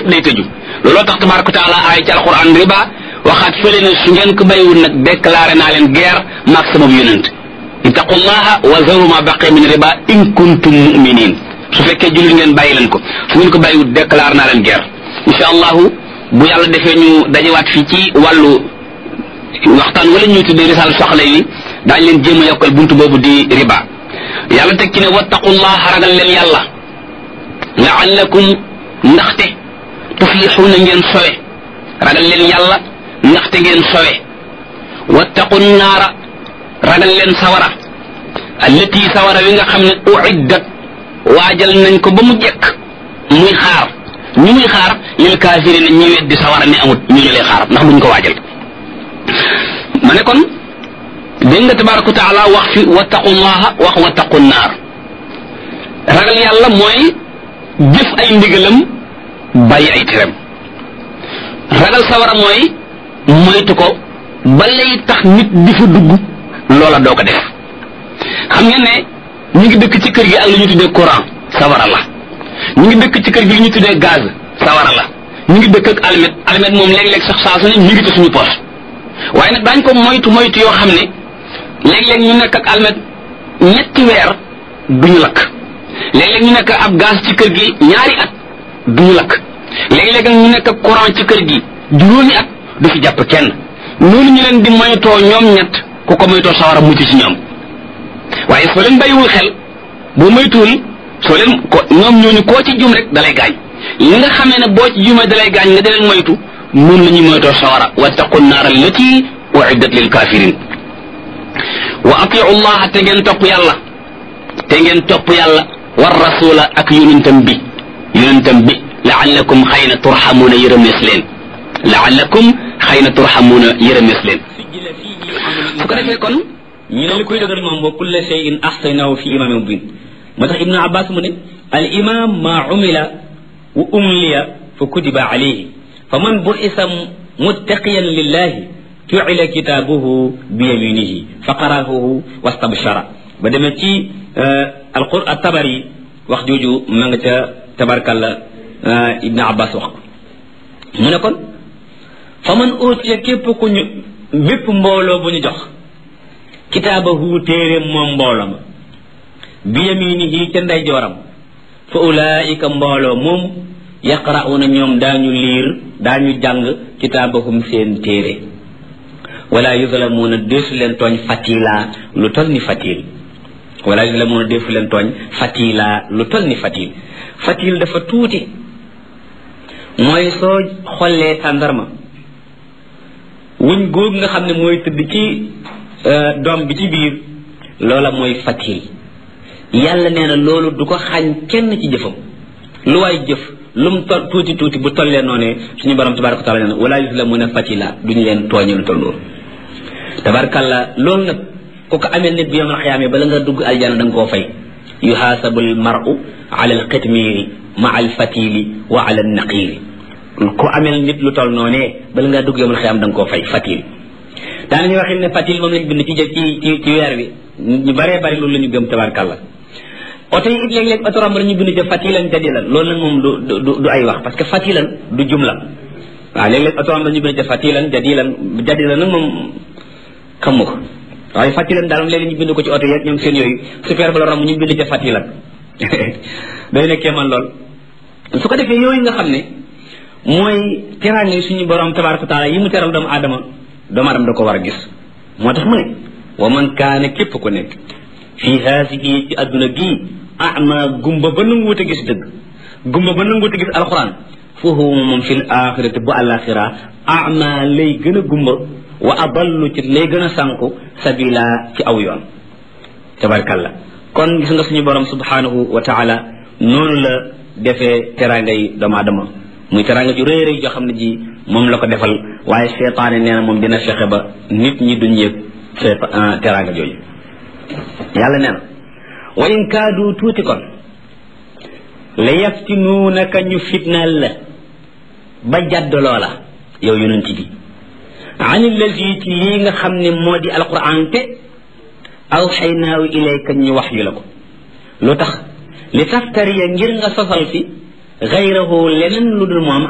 day tëju looloo tax tabaraka taala aay ci alquran riba waxaat fële ne su ngeen ko bàyyiwul nag déclaré naa leen guerre maag sama yonent ittaqullaha wa zaru ma baqi min riba in kuntum muminin su fekkee jullit ngeen bàyyi leen ko su ngeen ko bàyyiwul déclaré naa leen guerre insha allahu bu yàlla defee ñu dajewaat fii ci wàllu waxtaan wala ñuy tuddee risal soxla yi daañ leen jéem a yokkal buntu boobu di riba yàlla teg ci ne wattaqullaha ragal leen yàlla laallakum ndaxte tuflixuuna ngeen sowe ragal leen yàlla ndaxte ngeen sowe wattaqu naara ragal leen sawara allati sawara wi nga xam ne uiddat waajal nañ ko ba mu jekk muy xaar ñu muy xaar lil kaafirina ñi weddi sawara ne amut ñu ñu lay xaar ndax duñ ko waajal ma ne kon dégg nga tabaraka wa taala wax fi wattaqullaha wax wattaqu naar ragal yàlla mooy jëf ay ndigalam bàyyi ay teram ragal sawara mooy moytu ko ba lay tax nit di fa dugg loola doo ko def xam ngeen ne ñu ngi dëkk ci kër gi ak lu ñu tuddee courant sawara la ñu ngi dëkk ci kër gi lu ñu tuddee gaz sawara la ñu ngi dëkk ak almet almet moom léeg-léeg sax saa su ne ñu ngi ci suñu poche waaye nag daañ ko moytu moytu yoo xam ne léeg-léeg ñu nekk ak almet ñetti weer duñu lakk léeg-léeg ñu nekk ab gaz ci kër gi ñaari at duñu lakk léeg-léeg ñu nekk ak courant ci kër gi juróomi at du fi jàpp kenn noonu ñu leen di moytoo ñoom ñett ku ko moytoo sawara mucc ci ñoom waaye soo leen bàyyiwul xel boo moytuwul soo leen ko ñoom ñooñu koo ci jum rek dalay gaañ li nga xamee ne boo ci jumee dalay gaañ nga di leen moytu noonu la ñuy moytoo sawara wattaqu naar allati uiddat lil kafirin wa atiu llaha te ngeen topp yàlla te ngeen topp yàlla war rasula ak yonentam bi yonentam bi laallakum xëy na turxamuuna yërëmees leen laallakum xëy na turxamuuna yërëmees leen su ko defee kon ñu ne li koy dëgër moom wa kulla shay'in ahsaynahu fi imamin mubin moo tax ibnu abbas mu ne al imam ma umila wa umliya fa kutiba alayhi fa man bu'isa muttaqiyan lillahi ju'ila kitaabuhu bi yaminihi fa qara'ahu wastabshara ba demee ci alqur at-tabari wax jooju ma nga ca tabarkalla ibnu abbas wax ko mu ne kon fa man utiya képp ku ñu bépp mbooloo bu ñu jox kitaabahu téere moom mbooloo ma bi yaminihi ca ndeyjooram fa ulaika mbooloo moom yaqra'una ñoom daañu liir daañu jàng kitaabahum seen téere wala yuzlamuuna deesu leen tooñ fatila lu tol ni fatil wala yuzlamuuna deesu leen tooñ fatila lu tol ni fatil fatil dafa tuuti mooy soo xollee tàndarma wuñ góog nga xam ne mooy tëdd ci doom bi ci biir loola mooy fatil yàlla nee na loolu du ko xañ kenn ci jëfam lu waay jëf lu mu tol tuuti tuuti bu tollee noonee suñu borom tabaraka taala nee na wala yuzlamuuna fatila duñu leen tooñe lu toll loolu tabarakalla loolu nag ku ko amee nit bi yomal xiyaamee bala nga dugg aljana da nga koo fay yuhaasabu almaru ala alqitmiiri ma alfatili wa ala alnaqiiri ku amel nit lu toll noonee bala ngaa dugg yomal xiyaam da nga koo fay fatil daanañu waxin ne fatil moom lañ bind ci jëf ci ci ci weer bi ñu baree bari loolu la ñu gëm tabarakalla oto yi it léeg-léeg oto romb ñu bind ca fatilan jadilan loolu nag moom du du du ay wax parce que fatilan du jumla waaw léeg-léeg oto romb ñu bind ca fatilan jadilan jadilan nag moom xamu ko waaye fatilan daal moom léeg ñu bind ko ci oto yeeg ñoom seen yooyu super bala romb ñu bind ca fatilan day nekkee man lool su ko defee yooyu nga xam ne mooy teraanga yi suñu borom tabaraka taala yi mu teral doomu aadama doomu aadama da ko war a gis moo tax mu ne wa man kaana képp ku nekk fii haasihi ci adduna gii ama gumba ba nanguwut a gis dëgg gumba ba nanguwut a gis alquran foofu moom fi l axirati bu alaxira ama lay gën a gumba wa adallu ci lay gën a sànku sabila ci aw yoon tabarkalla kon gis nga suñu borom subhanahu wa taala noonu la defee teranga yi doomu aadama muy teranga ju rëy rëy joo xam ne ji moom la ko defal waaye seetaane nee na moom dina fexe ba nit ñi duñ yëg teranga jooju yàlla nee na wa in kaadu tuuti kon la yaftinuunaka ñu fitnaal la ba jadd loola yow yonent bi an allazi ci lii nga xam ne moo di alquran te aw xaynaawu ilayka ñu wax yu la ko lu tax li taftariya ngir nga sosal fi gayrahu leneen lu dul moom